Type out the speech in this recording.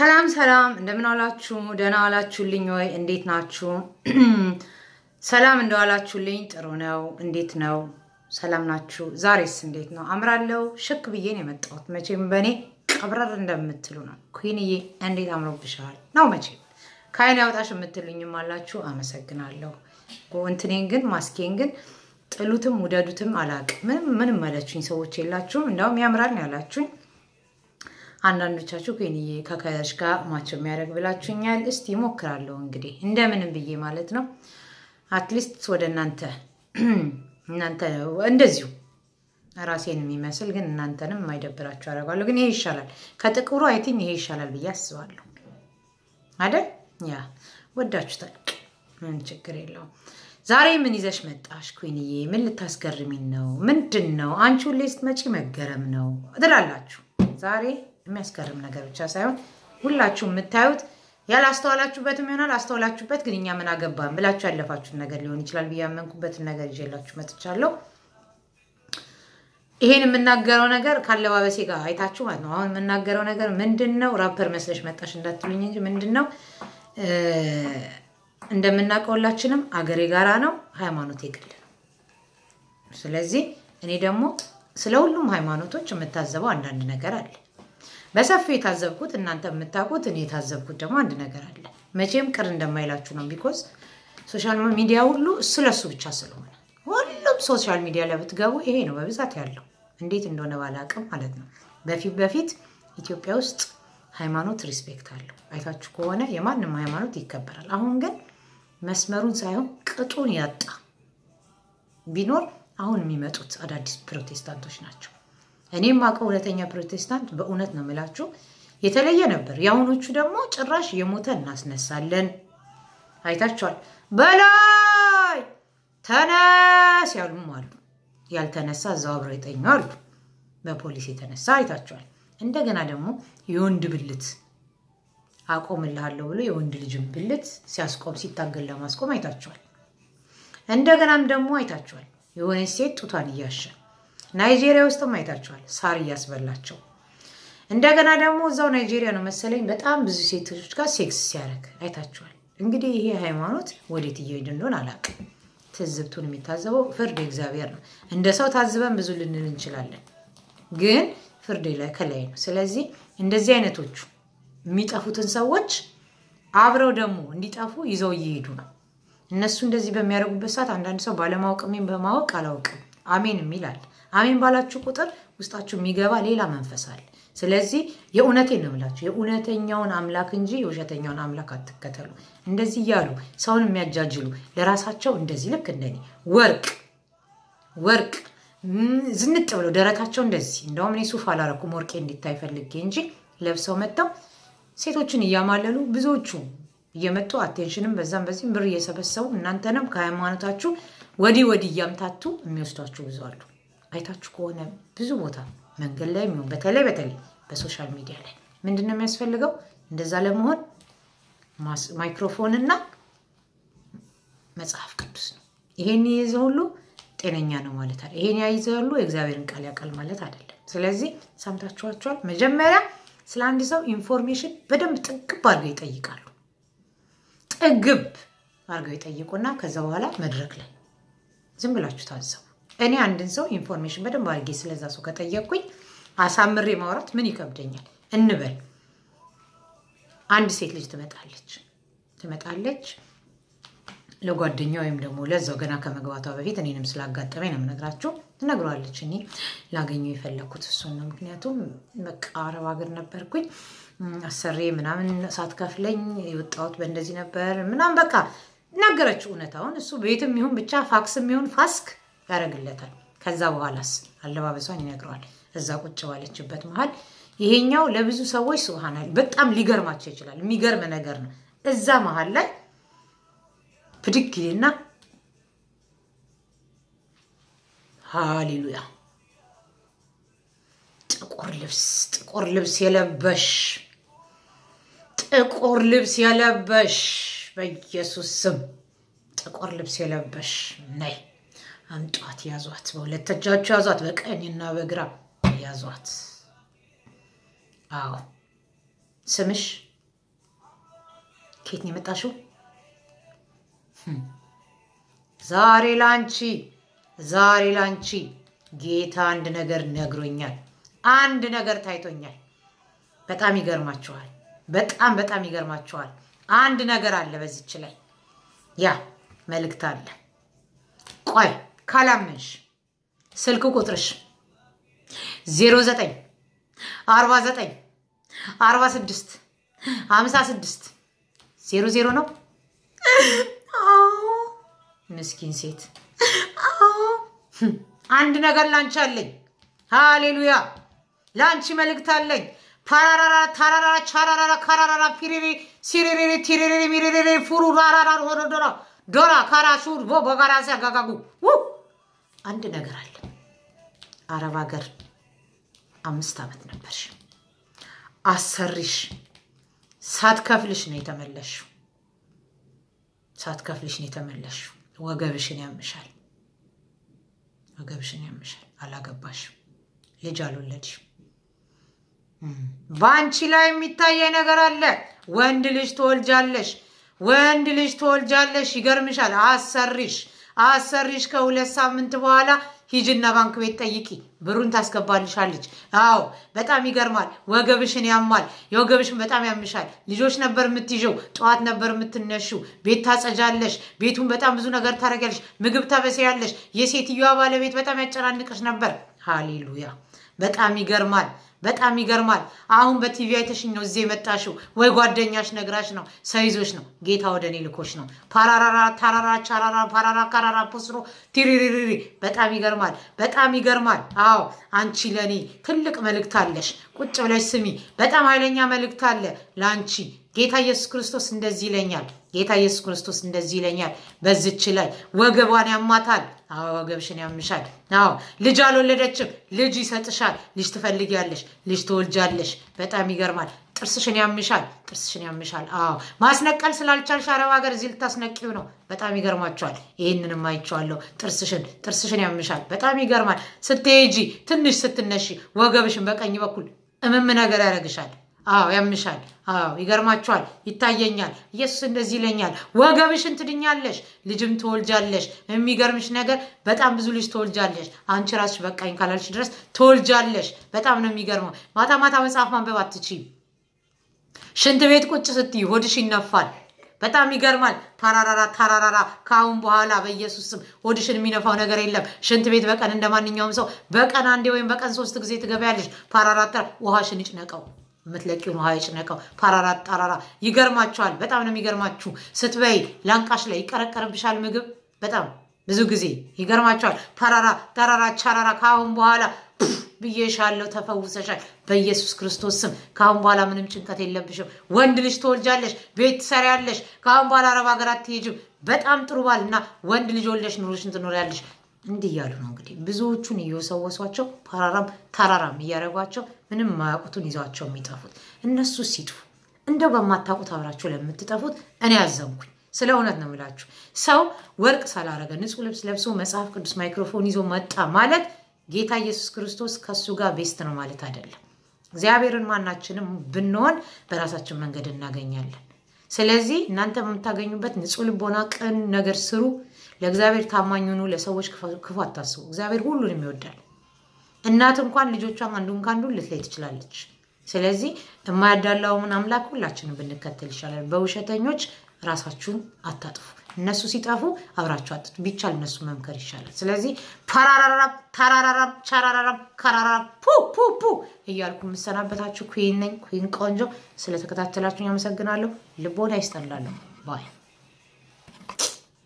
ሰላም ሰላም፣ እንደምን ዋላችሁ? ደህና ዋላችሁልኝ ወይ? እንዴት ናችሁ? ሰላም እንደዋላችሁልኝ ጥሩ ነው። እንዴት ነው? ሰላም ናችሁ? ዛሬስ እንዴት ነው? አምራለሁ። ሽክ ብዬ ነው የመጣሁት። መቼም በእኔ ቀብረር እንደምትሉ ነው። ኩንዬ እንዴት አምሮብሻል ነው መቼም ከአይን ያውጣሽ የምትሉኝም አላችሁ። አመሰግናለሁ። እንትኔን ግን ማስኬን ግን ጥሉትም ውደዱትም አላቅም። ምንም ምንም ያላችሁኝ ሰዎች የላችሁም። እንዲያውም ያምራል ነው ያላችሁኝ። አንዳንዶቻችሁ ኩንዬ ከከለርሽ ጋር ማቸው የሚያደርግ ብላችሁኛል። እስቲ ይሞክራለሁ እንግዲህ እንደምንም ብዬ ማለት ነው። አትሊስት ወደ እናንተ እናንተ እንደዚሁ ራሴን የሚመስል ግን እናንተንም የማይደብራችሁ አደርጋለሁ። ግን ይሄ ይሻላል ከጥቁሩ አይቲኝ ይሄ ይሻላል ብዬ አስባለሁ አይደል? ያ ወዳችሁታል። ምን ችግር የለውም። ዛሬ ምን ይዘሽ መጣሽ ኩንዬ? ምን ልታስገርሚን ነው? ምንድን ነው? አንቺ ሁሌ ስትመጪ መገረም ነው ትላላችሁ። ዛሬ የሚያስገርም ነገር ብቻ ሳይሆን ሁላችሁ የምታዩት ያላስተዋላችሁበትም ይሆናል አስተዋላችሁበት፣ ግን እኛ ምን አገባን ብላችሁ ያለፋችሁን ነገር ሊሆን ይችላል ብዬ ያመንኩበትን ነገር ይዤላችሁ መጥቻለሁ። ይሄን የምናገረው ነገር ካለባበሴ ጋር አይታችሁ ማለት ነው። አሁን የምናገረው ነገር ምንድን ነው? ራፐር መስለሽ መጣሽ እንዳትሉኝ እንጂ ምንድን ነው እንደምናውቀው ሁላችንም አገሬ ጋራ ነው፣ ሃይማኖት የግል ነው። ስለዚህ እኔ ደግሞ ስለ ሁሉም ሃይማኖቶች የምታዘበው አንዳንድ ነገር አለ። በሰፊው የታዘብኩት እናንተ የምታውቁት እኔ የታዘብኩት ደግሞ አንድ ነገር አለ። መቼም ቅር እንደማይላችሁ ነው። ቢኮዝ ሶሻል ሚዲያ ሁሉ ስለሱ ብቻ ስለሆነ ሁሉም ሶሻል ሚዲያ ላይ ብትገቡ ይሄ ነው በብዛት ያለው። እንዴት እንደሆነ ባላቅም ማለት ነው። በፊት በፊት ኢትዮጵያ ውስጥ ሃይማኖት ሪስፔክት አለው። አይታችሁ ከሆነ የማንም ሃይማኖት ይከበራል። አሁን ግን መስመሩን ሳይሆን ቅጡን ያጣ ቢኖር አሁን የሚመጡት አዳዲስ ፕሮቴስታንቶች ናቸው። እኔም አውቀው እውነተኛ ፕሮቴስታንት በእውነት ነው የምላችሁ የተለየ ነበር። የአሁኖቹ ደግሞ ጭራሽ የሞተ እናስነሳለን። አይታችኋል። በላይ ተነስ ያሉም አሉ። ያልተነሳ እዛው አብረው የተኙ አሉ። በፖሊስ የተነሳ አይታችኋል። እንደገና ደግሞ የወንድ ብልት አቆምልሃለሁ ብሎ የወንድ ልጅን ብልት ሲያስቆም ሲታገል ለማስቆም አይታችኋል። እንደገናም ደግሞ አይታችኋል የሆነች ሴት ጡቷን እያሸ ናይጄሪያ ውስጥም አይታችኋል ሳር እያስበላቸው። እንደገና ደግሞ እዛው ናይጄሪያ ነው መሰለኝ በጣም ብዙ ሴቶች ጋር ሴክስ ሲያደርግ አይታችኋል። እንግዲህ ይሄ ሃይማኖት ወዴት እየሄድ እንደሆን አላውቅም። ትዝብቱን የሚታዘበው ፍርድ እግዚአብሔር ነው። እንደ ሰው ታዝበን ብዙ ልንል እንችላለን፣ ግን ፍርድ ከላይ ነው። ስለዚህ እንደዚህ አይነቶቹ የሚጠፉትን ሰዎች አብረው ደግሞ እንዲጠፉ ይዘው እየሄዱ ነው። እነሱ እንደዚህ በሚያደርጉበት ሰዓት አንዳንድ ሰው ባለማወቅ እኔም በማወቅ አላውቅም አሜን የሚላል አሜን ባላችሁ ቁጥር ውስጣችሁ የሚገባ ሌላ መንፈስ አለ። ስለዚህ የእውነቴን ነው የምላችሁ የእውነተኛውን አምላክ እንጂ የውሸተኛውን አምላክ አትከተሉ። እንደዚህ እያሉ ሰውን የሚያጃጅሉ ለራሳቸው እንደዚህ ልክ እንደኔ ወርቅ ወርቅ ዝንጥ ብለው ደረታቸው እንደዚህ እንደውም እኔ ሱፍ አላረኩም ወርቄ እንዲታይ ፈልጌ እንጂ ለብሰው መጥተው ሴቶችን እያማለሉ ብዙዎቹ እየመጡ አቴንሽንም በዛም በዚህም ብር እየሰበሰቡ እናንተንም ከሃይማኖታችሁ ወዲህ ወዲህ እያምታቱ የሚወስዷችሁ ብዙ አሉ። አይታችሁ ከሆነ ብዙ ቦታ መንገድ ላይ የሚሆን በተለይ በተለይ በሶሻል ሚዲያ ላይ ምንድን ነው የሚያስፈልገው? እንደዛ ለመሆን ማይክሮፎን እና መጽሐፍ ቅዱስ ነው። ይሄን የያዘ ሁሉ ጤነኛ ነው ማለት አለ። ይሄን ያይዘ ሁሉ የእግዚአብሔርን ቃል ያውቃል ማለት አይደለም። ስለዚህ ሰምታችኋቸዋል። መጀመሪያ ስለ አንድ ሰው ኢንፎርሜሽን በደንብ ጥግብ አድርገው ይጠይቃሉ። ጥግብ አድርገው ይጠይቁና ከዛ በኋላ መድረክ ላይ ዝም ብላችሁ ታዘቡ። እኔ አንድን ሰው ኢንፎርሜሽን በደንብ አድርጌ ስለዛ ሰው ከጠየቅኩኝ አሳምሬ ማውራት ምን ይከብደኛል እንበል። አንድ ሴት ልጅ ትመጣለች ትመጣለች ለጓደኛ ወይም ደግሞ ለዛው ገና ከመግባቷ በፊት እኔንም ስላጋጠመኝ ነው የምነግራችሁ። ትነግሯለች። እኔ ላገኘው የፈለግኩት እሱን ነው። ምክንያቱም በቃ አረብ ሀገር ነበርኩኝ አሰሬ ምናምን ሳትከፍለኝ የወጣሁት በእንደዚህ ነበር ምናምን በቃ ነገረችው እውነታውን። እሱ ቤትም ይሁን ብቻ ፋክስም ይሁን ፋስክ ያደርግለታል። ከዛ በኋላስ አለባበሷን ይነግረዋል። እዛ ቁጭ ባለችበት መሀል ይሄኛው ለብዙ ሰዎች ስብሃናል በጣም ሊገርማቸው ይችላል። የሚገርም ነገር ነው። እዛ መሀል ላይ ብድግ ይልና ሃሌሉያ ጥቁር ልብስ ጥቁር ልብስ የለበሽ ጥቁር ልብስ የለበሽ በኢየሱስ ስም ጥቁር ልብስ የለበሽ ነይ አምጧት፣ ያዟት፣ በሁለት እጃችሁ ያዟት፣ በቀኝና በግራ ያዟት። አዎ ስምሽ ከየት ነው የመጣሽው? ዛሬ ላንቺ ዛሬ ላንቺ ጌታ አንድ ነገር ነግሮኛል። አንድ ነገር ታይቶኛል። በጣም ይገርማችኋል። በጣም በጣም ይገርማችኋል። አንድ ነገር አለ በዚች ላይ ያ መልእክት አለ። ቆይ ካላመንሽ ስልክ ቁጥርሽ 09 49 46 56 00 ነው። ምስኪን ሴት አንድ ነገር ላንቺ አለኝ። ሃሌሉያ! ለአንቺ መልእክት አለኝ። ፓራራራ ታራራ ቻራራራ ካራራራ ፒሪሪ ሲሪሪሪ ቲሪሪሪ ሚሪሪሪ ፉሩ ራራራ ሆኖ ዶራ ዶራ ካራ ሱር ቦ በጋራ ሲያጋጋጉ አንድ ነገር አለ። አረብ ሀገር አምስት ዓመት ነበርሽ። አሰሪሽ ሳትከፍልሽ ነው የተመለሽው። ሳትከፍልሽ ነው የተመለሽው። ወገብሽን ያምሻል፣ ወገብሽን ያምሻል። አላገባሽም፣ ልጅ አልወለድሽም። በአንቺ ላይ የሚታየኝ ነገር አለ። ወንድ ልጅ ትወልጃለሽ፣ ወንድ ልጅ ትወልጃለሽ። ይገርምሻል። አሰሪሽ አሰሪሽ ከሁለት ሳምንት በኋላ ሂጅና ባንክ ቤት ጠይቂ፣ ብሩን ታስገባልሻለች። አዎ በጣም ይገርማል። ወገብሽን ያማል፣ የወገብሽን በጣም ያምሻል። ልጆች ነበር የምትይዥው፣ ጠዋት ነበር የምትነሺው። ቤት ታጸጃለሽ፣ ቤቱን በጣም ብዙ ነገር ታደርጊያለሽ፣ ምግብ ታበስያለሽ። የሴትዮዋ ባለቤት በጣም ያጨናንቅሽ ነበር። ሃሌሉያ! በጣም ይገርማል። በጣም ይገርማል። አሁን በቲቪ አይተሽኝ ነው እዚህ የመጣሽው፣ ወይ ጓደኛሽ ነግራሽ ነው፣ ሰይዞች ነው። ጌታ ወደ እኔ ልኮች ነው። ፓራራራ ታራራ ቻራራ ፓራራ ካራራ ፖስሮ ቲሪሪሪሪ። በጣም ይገርማል። በጣም ይገርማል። አዎ አንቺ ለእኔ ትልቅ መልእክት አለሽ። ቁጭ ብለሽ ስሚ። በጣም ኃይለኛ መልእክት አለ ለአንቺ። ጌታ ኢየሱስ ክርስቶስ እንደዚህ ይለኛል። ጌታ ኢየሱስ ክርስቶስ እንደዚህ ይለኛል። በዝች ላይ ወገቧን ያማታል። አዎ ወገብሽን ያምሻል። አዎ ልጅ አልወለደችም። ልጅ ይሰጥሻል። ልጅ ትፈልጊያለሽ። ልጅ ትወልጃለሽ። በጣም ይገርማል። ጥርስሽን ያምሻል። ጥርስሽን ያምሻል። አዎ ማስነቀል ስላልቻልሽ አረብ ሀገር እዚህ ልታስነቂው ነው። በጣም ይገርማቸዋል። ይህንንም አይቼዋለሁ። ጥርስሽን ጥርስሽን ያምሻል። በጣም ይገርማል። ስትሄጂ ትንሽ ስትነሺ ወገብሽን በቀኝ በኩል እምም ነገር ያደርግሻል። አዎ ያምሻል። አዎ ይገርማችኋል። ይታየኛል። ኢየሱስ እንደዚህ ይለኛል። ወገብሽን ትድኛለሽ፣ ልጅም ትወልጃለሽ። የሚገርምሽ ነገር በጣም ብዙ ልጅ ትወልጃለሽ። አንቺ ራስሽ በቃኝ ካላልሽ ድረስ ትወልጃለሽ። በጣም ነው የሚገርመው። ማታ ማታ መጽሐፍ ማንበብ አትችይም። ሽንት ቤት ቁጭ ስትይ ሆድሽ ይነፋል። በጣም ይገርማል። ታራራራ ታራራራ። ከአሁን በኋላ በኢየሱስ ስም ሆድሽን የሚነፋው ነገር የለም። ሽንት ቤት በቀን እንደ ማንኛውም ሰው በቀን አንዴ ወይም በቀን ሶስት ጊዜ ትገቢያለሽ። ፓራራታ ውሃሽን ይጭነቀው የምትለቂውን ውሃ ይጭነቀው። ፓራራ ጣራራ። ይገርማችኋል። በጣም ነው የሚገርማችሁ። ስትበይ ላንቃሽ ላይ ይቀረቀርብሻል ምግብ በጣም ብዙ ጊዜ ይገርማችኋል። ፓራራ ጣራራ ቻራራ። ከአሁን በኋላ ብዬሻለሁ፣ ተፈውሰሻል በኢየሱስ ክርስቶስ ስም። ከአሁን በኋላ ምንም ጭንቀት የለብሽም። ወንድ ልጅ ትወልጃለሽ፣ ቤት ትሰሪያለሽ። ከአሁን በኋላ አረብ ሀገር አትሄጂም። በጣም ጥሩ ባል እና ወንድ ልጅ ወልደሽ ኑሮሽን ትኖሪያለሽ። እንዲህ እያሉ ነው እንግዲህ ብዙዎቹን እየወሰወሷቸው ፓራራም ታራራም እያደረጓቸው ምንም የማያውቁትን ይዟቸው የሚጠፉት እነሱ ሲጥፉ እንደው በማታውቁት አብራቸው ለምትጠፉት እኔ ያዘንኩኝ። ስለ እውነት ነው የምላችሁ። ሰው ወርቅ ሳላረገ ንጹሕ ልብስ ለብሶ መጽሐፍ ቅዱስ ማይክሮፎን ይዞ መጣ ማለት ጌታ ኢየሱስ ክርስቶስ ከእሱ ጋር ቤስት ነው ማለት አይደለም። እግዚአብሔርን ማናችንም ብንሆን በራሳችን መንገድ እናገኛለን። ስለዚህ እናንተ በምታገኙበት ንጹሕ ልቦና ቅን ነገር ስሩ። ለእግዚአብሔር ታማኝ ሁኑ። ለሰዎች ክፉ አታስቡ። እግዚአብሔር ሁሉንም ይወዳል። እናት እንኳን ልጆቿን አንዱን ከአንዱ ልትለይ ትችላለች። ስለዚህ የማያዳላውን አምላክ ሁላችንም ብንከተል ይሻላል። በውሸተኞች ራሳችሁን አታጥፉ። እነሱ ሲጠፉ አብራችሁ አጥጡ። ቢቻል እነሱ መምከር ይሻላል። ስለዚህ ፓራራራም ታራራራም ቻራራራም ካራራራም ፑ ፑ ፑ እያልኩ የምሰናበታችሁ ኩን ነኝ። ኩን ቆንጆ። ስለተከታተላችሁን ያመሰግናለሁ። ልቦና ይስጠላለሁ ባይ